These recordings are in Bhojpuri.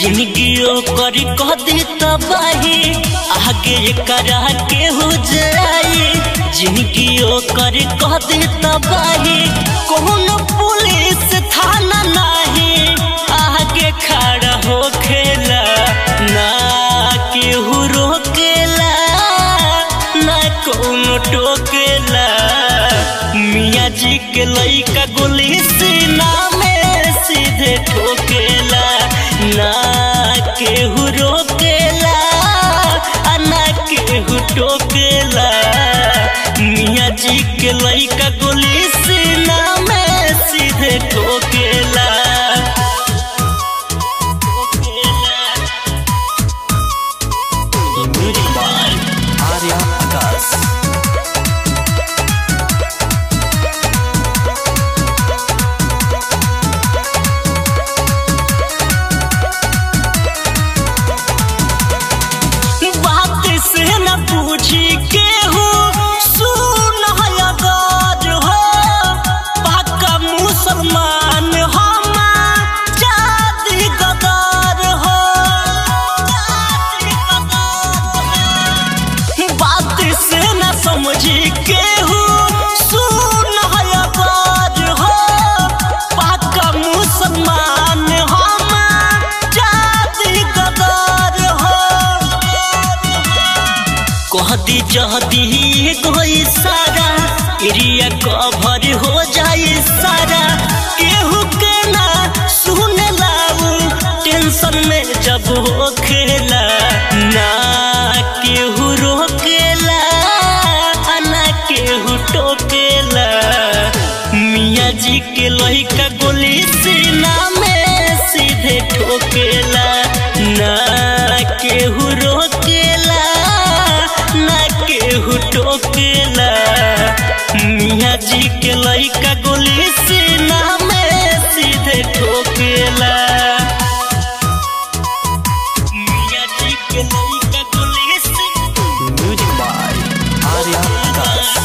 जिंदगी ओकर कह दे तबाही आगे करा के हो जाई जिंदगी ओकर कह दे तबाही कौन पुलिस थाना नहीं आगे खड़ा हो खेला ना केहू रोकेला ना कौनो टोकेला मियाँ जी के लइका गोली सीना में सीधे ठोकेला ना केहू रोकेला आ ना केहू टोकेला मियाँ जी के लइका गोली सीना में सीधे ठोकेला Music by Arya Akas. बात से न पूछी के हो सुन अगर हो पक्का मुसलमान हम जाति गदर हो बात से न समझी के हो सुन अगर हो पक्का मुसलमान हम जाति गदर हो कहदी जहदी कोई सारा एरिया कवर हो जाए सारा केहू के ना सुन लाऊ टेंशन में जब हो खेला ना केहू रोकेला आ ना केहू टोकेला मियाँ जी के लइका गोली सीना में सीधे ठोकेला ना केहू रोकेला ना केहू टोकेला मियाँ जी के लइका गोली सीना में सीधे ठोकेला मियाँ जी के लइका गोली सीना Music by Arya Akas.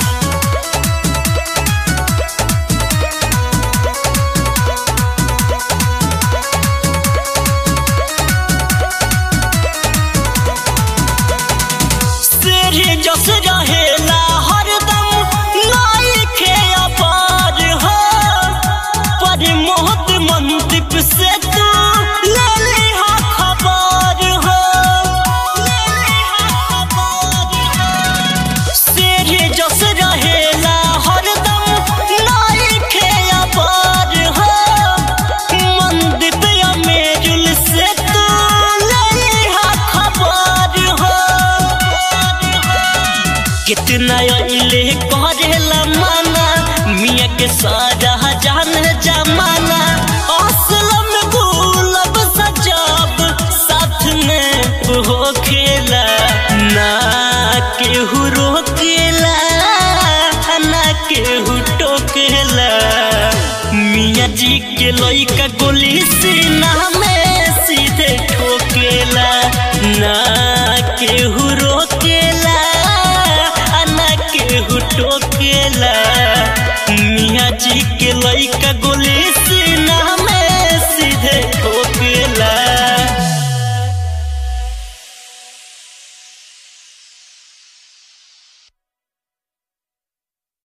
तेरे जस रहेला हरदम लाइके अपार हो पर मोहत मंदिप से तू ले लिहा खबर हो ले लिहा खबर हो तेरे जस रहेला हरदम लाइके अपार हो मंदिप अमेरुल से तू ले लिहा खबर हो कितना अइले करेला माना मियाँ के सारा जान जमाना असलम गुलब सजब साथ में हो खेला ना केहू रोकेला ना केहू टोकेला मियाँ जी के लइका गोली सीना में सीधे ठोकेला ना केहू रोकेला आ ना केहू टोकेला मियाँ जी के लइका गोली